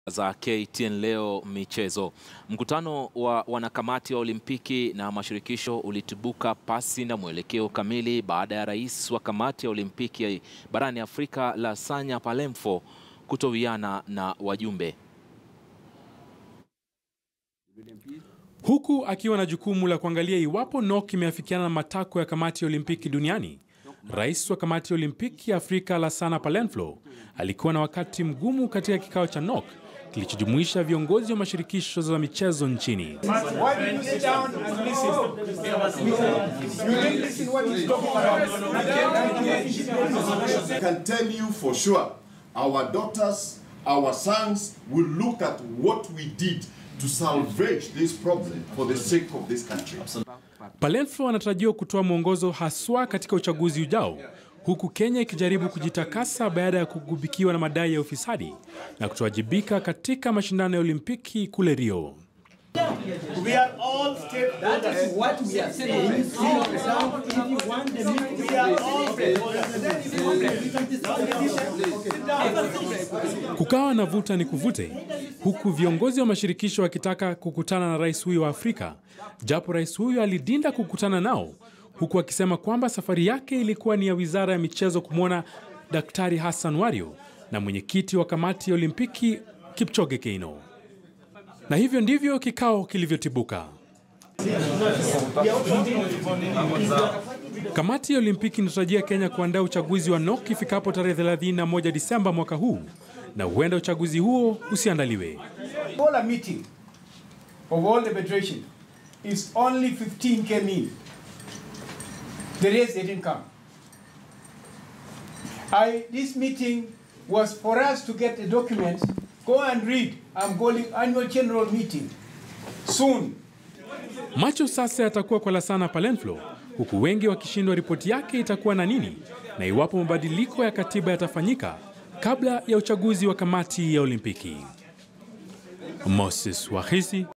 za KTN leo michezo. Mkutano wa wanakamati wa Olimpiki na mashirikisho ulitibuka pasi na mwelekeo kamili baada ya rais wa kamati ya Olimpiki barani Afrika Lasanya Palemfo kutowiana na wajumbe. Huku akiwa na jukumu la kuangalia iwapo NOC imeafikiana na matakwa ya kamati ya Olimpiki duniani, rais wa kamati ya Olimpiki ya Afrika Lassana Palemflo alikuwa na wakati mgumu katika kikao cha NOC kilichojumuisha viongozi wa mashirikisho za michezo nchini. I can tell you for sure, our daughters, our sons will look at what we did to salvage this problem for the sake of this country. Palemflo anatarajiwa kutoa mwongozo haswa katika uchaguzi ujao, huku Kenya ikijaribu kujitakasa baada ya kugubikiwa na madai ya ufisadi na kutowajibika katika mashindano ya Olimpiki kule Rio. We are all stakeholders. That is what we are saying. If you want the meeting, We are all stakeholders. Kukawa na vuta ni kuvute, huku viongozi wa mashirikisho wakitaka kukutana na rais huyo wa Afrika, japo rais huyo alidinda kukutana nao, huku akisema kwamba safari yake ilikuwa ni ya wizara ya michezo kumwona Daktari Hassan Wario na mwenyekiti wa kamati ya Olimpiki Kipchoge Keino. Na hivyo ndivyo kikao kilivyotibuka. Kamati ya Olimpiki inatarajia Kenya kuandaa uchaguzi wa NOC ifikapo tarehe 31 Disemba mwaka huu, na huenda uchaguzi huo usiandaliwe. All a meeting of all the federation is only 15 came in. The rest they didn't come. I, this meeting was for us to get the documents. Go and read. I'm calling annual general meeting soon. Macho sasa yatakuwa kwa Lassana Palemflo, huku wengi wakishindwa ripoti yake itakuwa na nini na iwapo mabadiliko ya katiba yatafanyika kabla ya uchaguzi wa kamati ya Olimpiki. Moses Wahisi